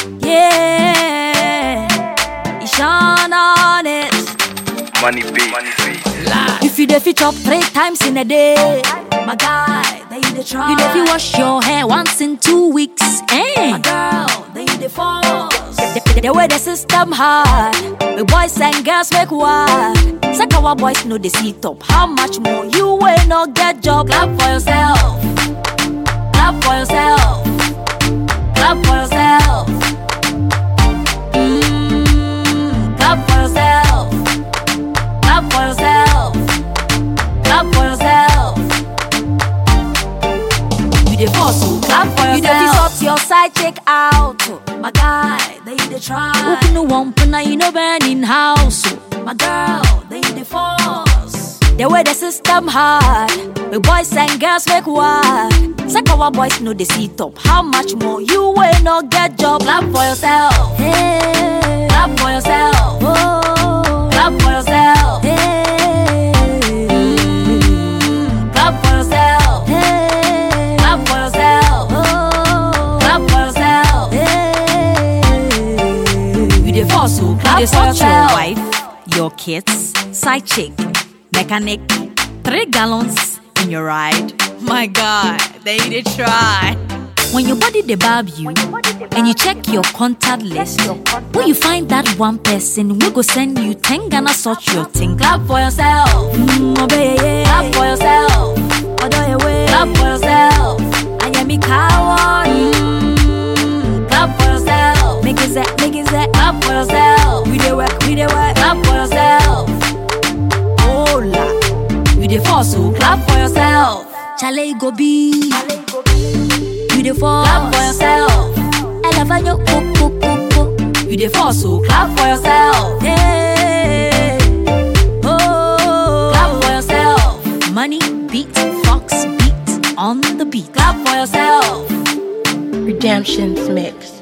Yeah, you shine on it. Money beat. Money beat. If you dey fit chop three times in a day, my guy, then you dey try. You dey fit wash your hair once in two weeks, eh? My girl, then you dey force. The, the, the way the system hard, the boys and girls make wild. Say our boys know the seat up. How much more you will not get job? Clap for yourself. Clap for yourself. Clap for yourself. Mm, clap for yourself. Clap for yourself. Clap for yourself. You dey force to clap for yourself. You dey fit sort your side check out. oh. My guy, then you dey try. Open the one now you know burning house. oh. My girl, then you dey force. The way the system hard, the boys and girls make wild. Say our boys know the seat up. How much more you will not get job? Clap for yourself. Hey. Clap for yourself. Oh. Clap for yourself. Hey. Mm. Clap for yourself. Hey. Clap for yourself. Oh. Clap for yourself. Hey. You dey force to clap You dey for sort yourself. your wife, your kids, side chick, mechanic, three gallons in your ride. My God, they dey try. When your body dey barb you, and you check your contact list, when you find that one person, we go send you ten Ghana sort your thing. Clap for yourself. Mm, obey, yeah. Clap for yourself. Odo ewe. Clap for yourself. Ayemi kawo. Mm. Clap for yourself. Make it that, make it that. Clap for yourself. We dey work, we dey work. Clap for yourself. Hola. You dey force to clap for yourself. Chale e go be. You dey force. Clap for yourself. Elefanyo ko ko ko ko. You dey force to clap for yourself. Hey. Oh. Clap for yourself. Money beat, Fox beat on the beat. Clap for yourself. Redemption's mix.